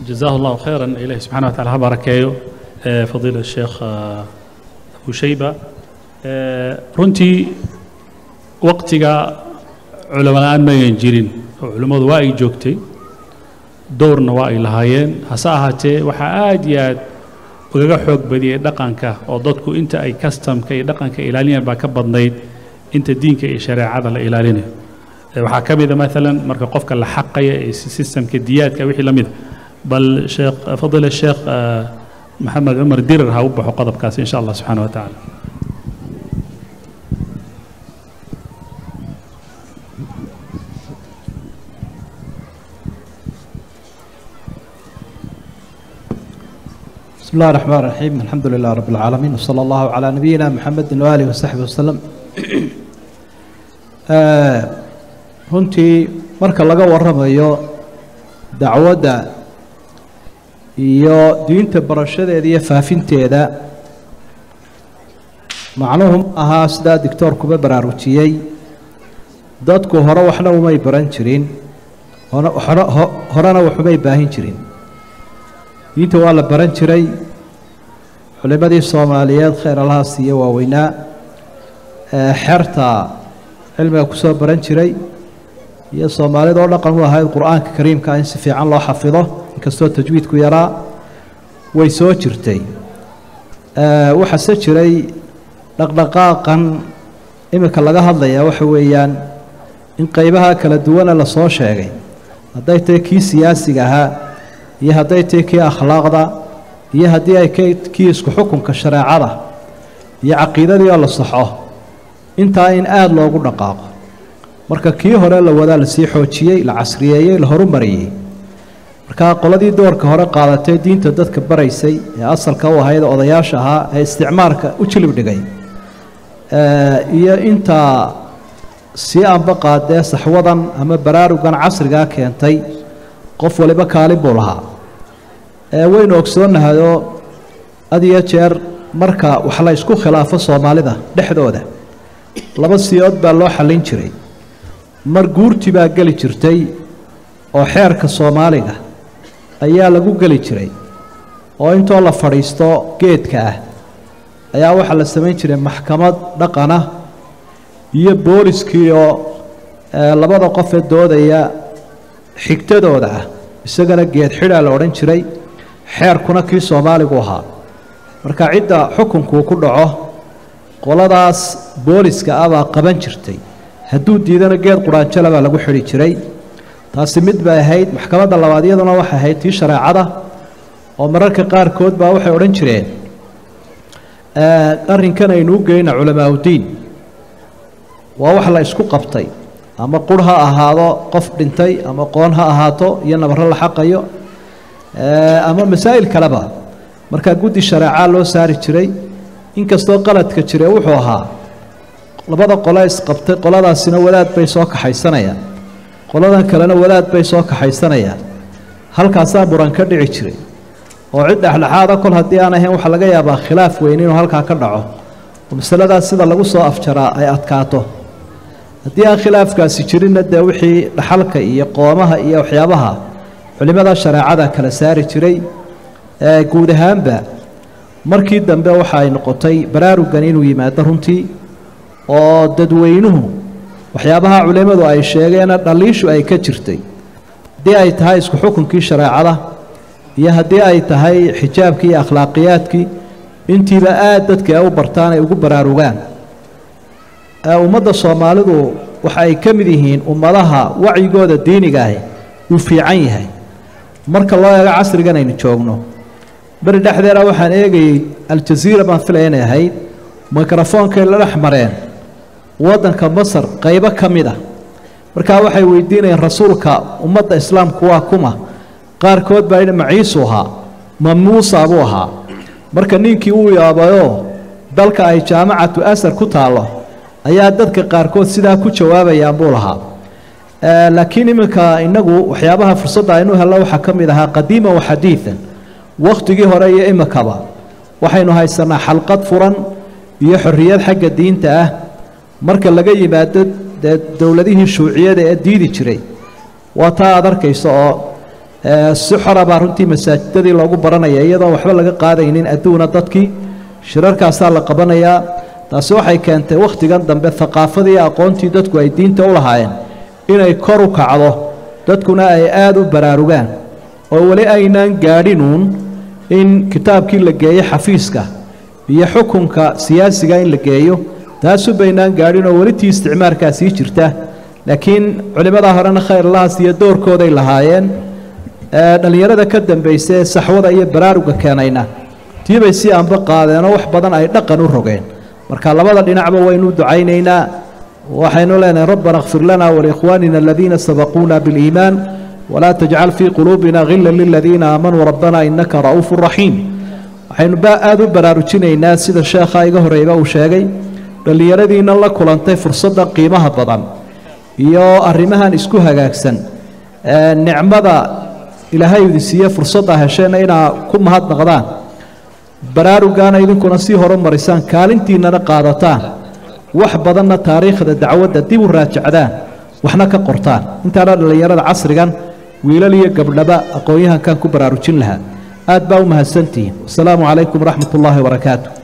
جزاه الله خيرا إلهي سبحانه وتعالى هباركيو فضيلة الشيخ أبو شيبة runtii waqtiga culamo la-aan ma ayan jirin oo culimmadu waa ay joogtay dowrna waa ay lahaayeen hase ahaatee waxaa aad iyo aad ugaga xoog badiyey dhaqanka oo dadku inta ay kastamka iyo dhaqanka ilaalinayaan baa ka badnayd inta diinka iyo shareecada la ilaalinayo waxaa ka mida maalan marka qofka la xaqaya ee sistemka diyaadka wixii la mida bal sheekh fadila sheekh maxamed cumar dirar ha u baxo qodobkaasi insha allah subxaana wa tacaala بسم الله الرحمن الرحيم الحمد لله رب العالمين وصلى الله على نبينا محمد وآله وصحبه وسلم runtii marka laga warramayo dacwadda iyo diinta barashadeeda iyo faafinteeda macnuhu ahaa sidaa dictoorkuba baraarujiyey dadku hore waxna umay baran jirin horena waxumay baahin jirin diinta waa la baran jiray culimmadii soomaaliyeed khayr allaha siiye waaweynaa xerta cilmiga ku soo baran jiray iyo soomaalida oo dhaqan u ahayd qur-aanka kariimka in si fiican loo xafido inkastoo tajwiidku yaraa way soo jirtay waxaase jiray dhaqdhaqaaqan iminka laga hadlayaa waxa weeyaan in qeybaha kala duwana lasoo sheegay hadday tahay kii siyaasiga ahaa iyo hadday tahay kii akhlaaqda iyo haddii ay kii isku xukunka shareecada iyo caqiidadii oo la saxo intaa in aada loogu dhaqaaqo marka kii hore la wadaa lasii xoojiyey la casriyeeyey la horumariyey markaa qoladii doorka hore qaadatay diinta dadka baraysay ee asalka u ahayd odayaasha ahaa ee isticmaarka u jilib dhigay iyo intaa sii anba qaadee saxwadan ama baraarugan casrigaa keentay qof waliba kaalin buu lahaa waynu ogsoonnahayoo had iyo jeer marka wax la isku khilaafo soomaalida dhexdooda laba siyood baa loo xallin jiray mar guurti baa geli jirtay oo xeerka soomaaliga ayaa lagu geli jiray oo intoo la fadhiisto geedka ah ayaa waxaa la samayn jiray maxkamad dhaqana iyo booliskii oo labada qofee doodaya xigtadooda ah isagana geed xidhaa la odhan jiray xeerkuna kii soomaaligu ahaa marka cidda xukunkuu ku dhaco qoladaas booliska ah baa qaban jirtay hadduu diidana geed quraanjala baa lagu xidhi jiray taasi mid bay ahayd maxkamadda labaad iyaduna waxay ahayd tii shareecada oo mararka qaarkood baa waxay odhan jireen arrinkan aynu u geyna culamaaudiin waa wax la isku qabtay ama qur ha ahaado qof dhintay ama qoon ha ahaato iyo nabaro la xaqayo ama masaa'il kaleba markaa guddi shareecaa loo saari jiray inkastoo qaladka jire wuxuu ahaa labada qole isqabtay qoladaasina wadaad bay soo kaxaysanayaan qoladan kalena wadaad bay soo kaxaysanayaan halkaasaa muran ka dhici jiray oo cid dhexdhexaada kol haddii aan ahayn waxaa laga yaabaa khilaaf weyn inuu halkaa ka dhaco oo masaladaas sida lagu soo afjaraa ay adkaato haddii aan khilaafkaasi jirinna dee wixii dhaxalka iyo qoomaha iyo waxyaabaha culimmada shareecada kala saari jiray guud ahaanba markii dambe waxa ay noqotay baraarugan inuu yimaado runtii oo dadweynuhu waxyaabaha culimmadu ay sheegeena dhaliishu ay ka jirtay haddii ay tahay isku xukunkii shareecada iyo haddii ay tahay xijaabkii iyo akhlaaqiyaadkii intiiba aad dadka ay u bartaan ay ugu baraarugaan ummadda soomaalidu waxa ay ka mid yihiin ummadaha wacyigooda diiniga ahi uu fiican yahay marka loo eego casrigan aynu joogno beri dhexdeeda waxaan eegayey aljaziira baan filaya inay ahayd mikrofoonkay la dhex mareen waddanka masar qaybo ka mid ah markaa waxay weydiinayeen rasuulka ummadda islaamku waa kuma qaarkood baa yidhi maciisuu ahaa ma muusa buu ahaa marka ninkii uu yaabayoo dalka ay jaamacatu asar ku taallo ayaa dadka qaarkood sidaa ku jawaabayaan buu lahaa laakiin iminka innagu waxyaabaha fursadda aynu helno waxaa ka mid ahaa qadiiman wa xadiidan wakhtigii hore iyo iminkaba waxaynu haysanaa xalqad furan iyo xorriyad xagga diinta ah marka laga yimaado dee dowladihii shuuciyada ee diidi jiray waa taa aad arkaysa oo si xora baa runtii masaajidadii loogu baranaya iyadoon waxba laga qaadaynin adduuna dadkii shirarkaasaa la qabanayaa taasi waxay keentay wakhtigan dambe haqaafadii aqoontii dadku ay diinta u lahaayeen inay kor u kacdo dadkuna ay aada u baraarugaan oo weli aynaan gaadhinuun in kitaabkii la geeyo xafiiska iyo xukunka siyaasiga in la geeyo taasu baynaan gaadhin oo weli tii isticmaalkaa sii jirta laakiin culimmadaa horena khayrlahaas iyo doorkooday lahaayeen dhallinyarada ka dambaysa ee saxwada iyo baraaruga keenayna tiibay si aanba qaadeenoo wax badan ay dhaqan u rogeen marka labada dhinacba waynu ducaynaynaa waxaynu leenahay rabbana kfir lana waliikhwaanina aladiina sabaquuna biliimaan walaa tajcal fii quluubina hila liladiina aamanuu rabbana innaka ra'uufu raxiim waxaynu aada u baraarujinaynaa sida sheekha iga horeyba uu sheegay dhallinyaradiina la kulantay fursadda qiimaha badan iyo arrimahan isku hagaagsan nicmada ilaahay idi siiye fursadda hesheenna inaa ku mahadnaqdaan baraarugaana idinkuna sii horumarisaan kaalintiinnana qaadataan wax badanna taariikhda dacwadda dib u raajacdaan waxna ka qortaan intaana dhallinyarada casrigan wiilal iyo gabdhaba aqoon-yahankan ku baraarujin lahaa aad baa u mahadsantihiin wasalaamu calaykum waraxmat ullaahi wabarakaatu